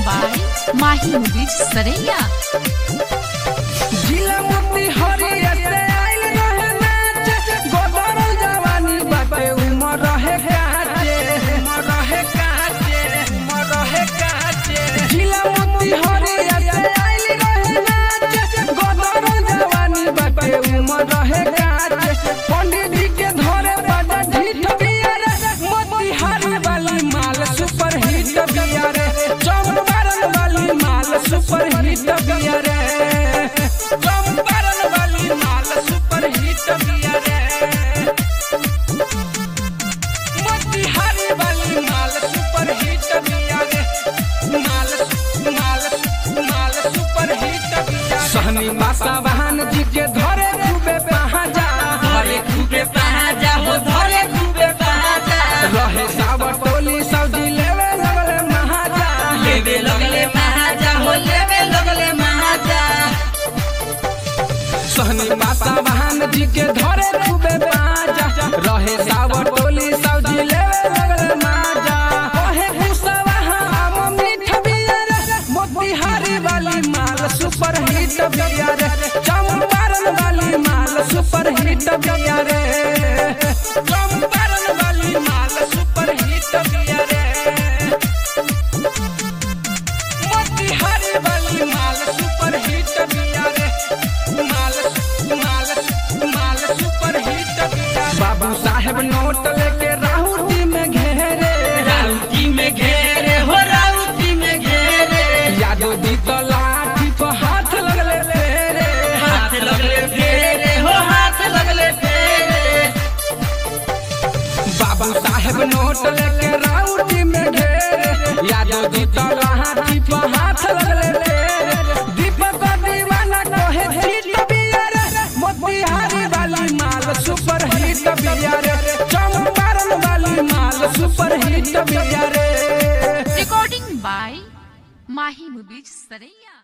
by Mahi Movies Saraiya. जिला मोती हरिया से आइल रहे नाच गोदरल जवानी बाटे उमर रहे काचे उमर रहे काचे उमर रहे काचे जिला मोती हरिया से आइल रहे नाच गोदरल जवानी बाटे उमर रहे काचे पंडित जी के धरे बड़ा ढीठ बिया रे मोती हरी वाली माल सुपर हिट बिया रे चंपारण वाली माल सुपर हिट बिया रे चंपारण वाली माल सुपर हिट बिया रे मोतिहारी वाली माल सुपर हिट बिया रे माल माल माल सुपर हिट बिया सहनी मासा वाहन जी के धरे खूबे पहाजा धरे खूबे पहाजा हो धरे खूबे पहाजा रहे सावर टोली सऊदी लेवे लगले महाजा लेवे लगले महाजा हो लेवे लगले महाजा सहनी मासा वाहन जी के धरे खूबे बाजा रहे सावर टोली सऊदी लेवे लगले माजा ओहे कुसवाहा आम मीठ बिया रे मोतिहारी वाली माल सुपर हिट बिया रे चंपारण वाली माल सुपर हिट बिया रे चंपारण वाली माल सुपर हिट बिया रे मोतिहारी वाली माल सुपर हिट बिया रे माल माल माल सुपर हिट बिया बाबू साहेब नोट लेके राहुटी में घेरे राउती में घेरे हो राउती में घेरे यादव जी तो लाठी को हाथ लगले फेरे हाथ लगले फेरे हो हाथ लगले फेरे बाबू साहेब नोट लेके राउटी में घेरे यादव जी तो लाठी को हाथ लगले फेरे दीपक दीवाना कहे हिट बिया रे मोतिहारी वाली माल सुपर हिट बिया रे चंपारण वाली माल सुपर हिट बिया रे Recording by Mahi Movies Saraiya.